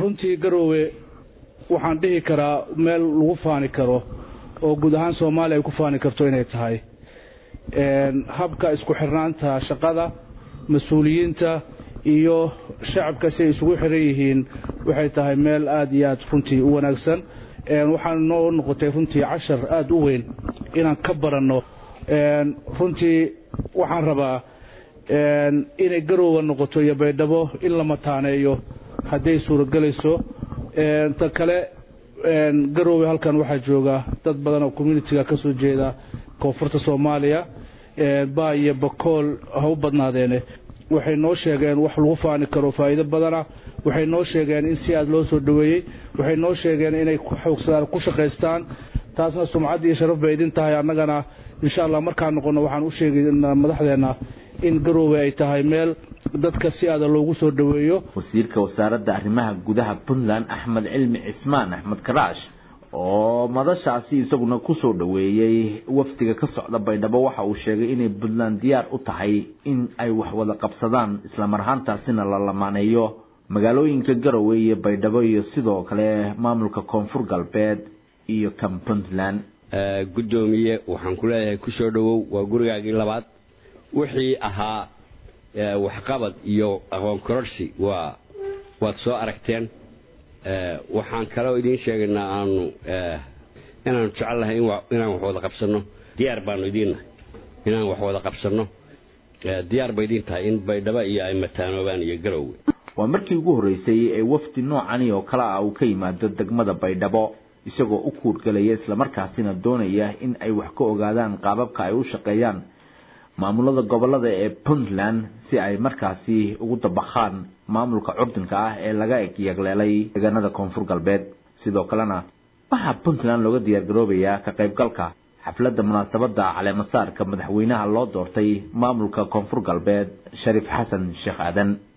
runtii garoowe waxaan dhihi karaa meel lagu faani karo oo guud ahaan soomaaliya ay ku faani karto inay tahay habka isku xirnaanta shaqada mas-uuliyiinta iyo shacabka si ay isugu xiran yihiin waxay tahay meel aada iyo aada runtii u wanaagsan waxaan noo noqotay runtii cashar aada u weyn inaan ka baranno runtii waxaan rabaa inay garoowa noqoto iyo baydhabo in la mataaneeyo hadday suuragelayso ta kale garoowe halkan waxaa jooga dad badan oo communitiga ka soo jeeda koonfurta soomaaliya baa iyo bakool ha u badnaadeene waxay noo sheegeen wax lagu faani karo faa'iido badana waxay noo sheegeen in si aada loo soo dhoweeyey waxay noo sheegeen inay xoogsadaan ku shaqaystaan taasna sumcad iyo sharaf bay idin tahay annagana insha allah markaan noqono waxaan u sheegaynaa madaxdeenna in garoowe ay tahay meel dadka si aada loogu soo dhoweeyo wasiirka wasaaradda arrimaha gudaha puntland axmed cilmi cismaan axmed karaash oo madashaasi isaguna kusoo dhoweeyey wafdiga ka socda baydhabo waxa uu sheegay inay puntland diyaar u tahay in ay wax wada qabsadaan islamar ahaantaasina la lamaaneeyo magaalooyinka garowe iyo baydhabo iyo sidoo kale maamulka koonfur galbeed iyo kan puntland guddoomiye waxaan ku leeyahay kusoo dhowow waa gurigaagii labaad wixii ahaa waxqabad iyo aqoon kororsi waa waad soo aragteen waxaan kaloo idiin sheegaynaa aanu inaanu jecelnahay inaan wax wada qabsanno diyaar baanu idiinnahay inaan wax wada qabsanno diyaar ba idiin tahay in baydhabo iyo ay mataanoobaan iyo garowwe waa markii ugu horreysay ee wafdi noocani oo kale ah uu ka yimaado degmada baydhabo isagoo u kuurgelaya islamarkaasina doonaya in ay wax ka ogaadaan qaababka ay u shaqeeyaan maamulada gobolada ee puntland si ay markaasi ugu dabaqaan maamulka curdinka ah ee laga eg yagleelay deegaanada koonfur galbeed sidoo kalena waxaa puntland looga diyaargaroobayaa ka qaybgalka xafladda munaasabadda caleemasaarka madaxweynaha loo doortay maamulka koonfur galbeed shariif xasan sheekh aadan